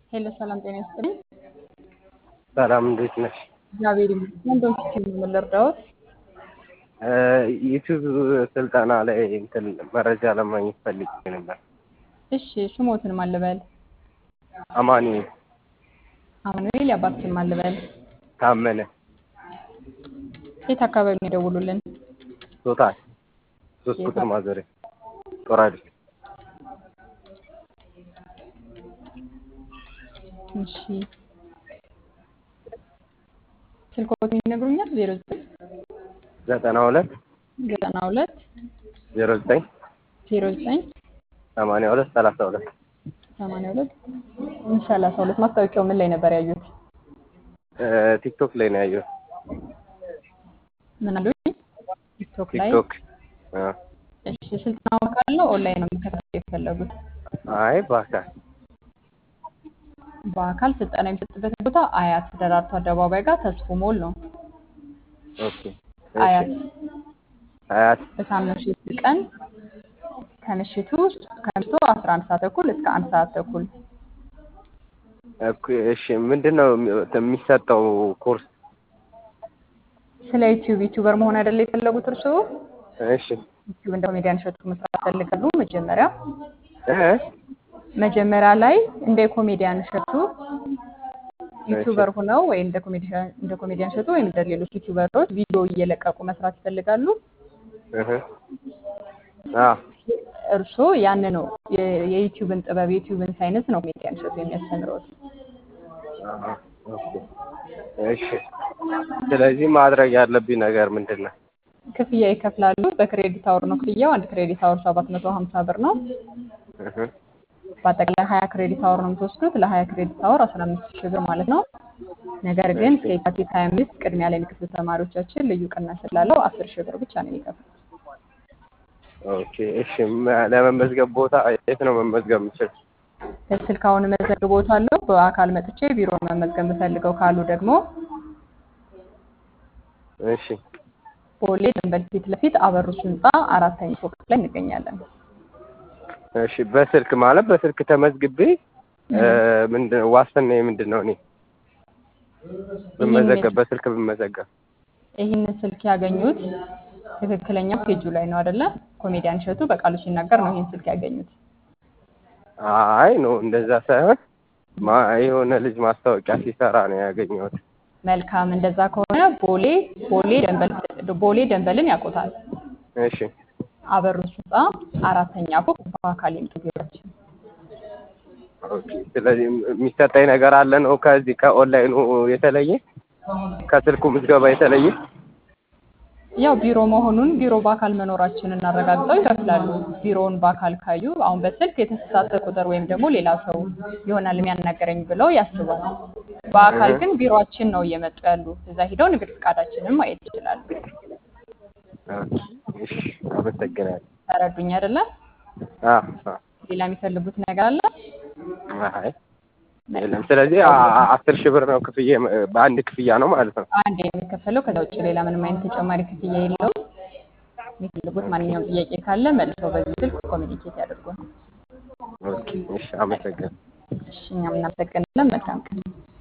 ሄሎ ሰላም ጤና ይስጥልኝ። ሰላም እንዴት ነሽ? እግዚአብሔር ይመስገን። በምስኪን ምን ልርዳዎት? ዩቲዩብ ስልጠና ላይ እንትን መረጃ ለማግኘት ፈልጌ ነበር። እሺ ስሞትን ማን ልበል? አማኒ አማኑኤል የአባትሽን ማን ልበል? ታመነ የት አካባቢ ነው የደውሉልን? ቶታል ሶስት ቁጥር ማዞሪያ ጦራዲ እሺ ስልክዎትን ይነግሩኛል? ዜሮ ዘጠኝ ዘጠና ሁለት ዘጠና ሁለት ዜሮ ዘጠኝ ዜሮ ዘጠኝ ሰማንያ ሁለት ሰላሳ ሁለት ሰማንያ ሁለት ሰላሳ ሁለት ማስታወቂያው ምን ላይ ነበር ያዩት? ቲክቶክ ላይ ነው ያየሁት። ምን አሉኝ? ቲክቶክ ላይ። ቲክቶክ አ፣ እሺ ስልጠናው አካል ነው ኦንላይን ነው የሚከታተሉ የፈለጉት? አይ በአካል በአካል ስልጠና የሚሰጥበት ቦታ አያት ደራርቱ አደባባይ ጋር ተስፎ ሞል ነው። ኦኬ አያት አያት በሳምንት ሶስት ቀን ከምሽቱ ከምሽቱ 11 ሰዓት ተኩል እስከ አንድ ሰዓት ተኩል ኦኬ፣ እሺ ምንድን ነው የሚሰጠው ኮርስ? ስለ ዩቲዩብ ዩቲዩበር መሆን አይደለ የፈለጉት እርስዎ? እሺ ዩቲዩብ እንደ ኮሜዲያን እሸቱ መስራት ይፈልጋሉ? መጀመሪያ እ መጀመሪያ ላይ እንደ ኮሜዲያን እሸቱ ዩቲዩበር ሆነው ወይ እንደ ኮሜዲያን እንደ ኮሜዲያን እሸቱ ወይም እንደ ሌሎች ዩቲዩበሮች ቪዲዮ እየለቀቁ መስራት ይፈልጋሉ? እህ አ እርስዎ ያን ነው የ- የዩቲዩብን ጥበብ የዩቲዩብን ሳይንስ ነው ኮሜዲያን እሸቱ የሚያስተምረውት። አሃ፣ ኦኬ እሺ። ስለዚህ ማድረግ ያለብኝ ነገር ምንድን ነው? ክፍያ ይከፍላሉ። በክሬዲት አወር ነው ክፍያው። አንድ ክሬዲት አወር 750 ብር ነው። እህ በአጠቃላይ 20 ክሬዲት አወር ነው የምትወስዱት። ለ20 ክሬዲት አወር 15 ሺህ ብር ማለት ነው። ነገር ግን እስከ የካቲት 25 ቅድሚያ ላይ የሚከፍሉ ተማሪዎቻችን ልዩ ቅናሽ ስላለው 10 ሺህ ብር ብቻ ነው የሚከፍሉት። ኦኬ እሺ። መ- ለመመዝገብ ቦታ የት ነው መመዝገብ የምችል? በስልክ አሁን እመዘግቦታለሁ። በአካል መጥቼ ቢሮ መመዝገብ የምፈልገው ካሉ ደግሞ እሺ ቦሌ ደንበል ፊት ለፊት አበሩስ ህንፃ አራተኛ ፎቅ ላይ እንገኛለን። እሺ። በስልክ ማለት በስልክ ተመዝግቤ እ፣ ምንድን ዋስትናዬ ምንድን ነው? እኔ ብመዘገብ በስልክ ብመዘገብ ይህንን ስልክ ያገኙት ትክክለኛ ፔጁ ላይ ነው አይደለ? ኮሜዲያን እሸቱ በቃሉ ሲናገር ነው ይህን ስልክ ያገኙት። አይ ነው እንደዛ ሳይሆን ማ የሆነ ልጅ ማስታወቂያ ሲሰራ ነው ያገኘሁት። መልካም እንደዛ ከሆነ ቦሌ ቦሌ ደንበል ቦሌ ደንበልን ያውቁታል። እሺ አበሩስ ህንፃ አራተኛ ፎቅ በአካል ይምጡ ቢሮአችን። ኦኬ። ስለዚህ የሚሰጠኝ ነገር አለ ነው ከዚህ ከኦንላይኑ የተለየ ከስልኩ ምዝገባ የተለየ? ያው ቢሮ መሆኑን ቢሮ በአካል መኖራችንን አረጋግጠው ይከፍላሉ። ቢሮውን በአካል ካዩ አሁን በስልክ የተሳሳተ ቁጥር ወይም ደግሞ ሌላ ሰው ይሆናል የሚያናገረኝ ብለው ያስባሉ። በአካል ግን ቢሮአችን ነው እየመጡ ያሉ። እዛ ሂደው ንግድ ፈቃዳችንን ማየት ይችላሉ። ኦኬ። እሺ አመሰግናለሁ። ተረዱኝ አይደለ? አ አ ሌላ የሚፈልጉት ነገር አለ? አይ የለም። ስለዚህ አ- አ- አስር ሺህ ብር ነው ክፍያ በአንድ ክፍያ ነው ማለት ነው። አንድ የሚከፈለው ከዛ ውጭ ሌላ ምንም አይነት ተጨማሪ ክፍያ የለውም። የሚፈልጉት ማንኛውም ጥያቄ ካለ መልሰው በዚህ ስልክ ኮሚኒኬት ያደርጉን። ኦኬ። እሺ አመሰግናለሁ። እሺ እኛም እናመሰግናለን። መልካም ቀን።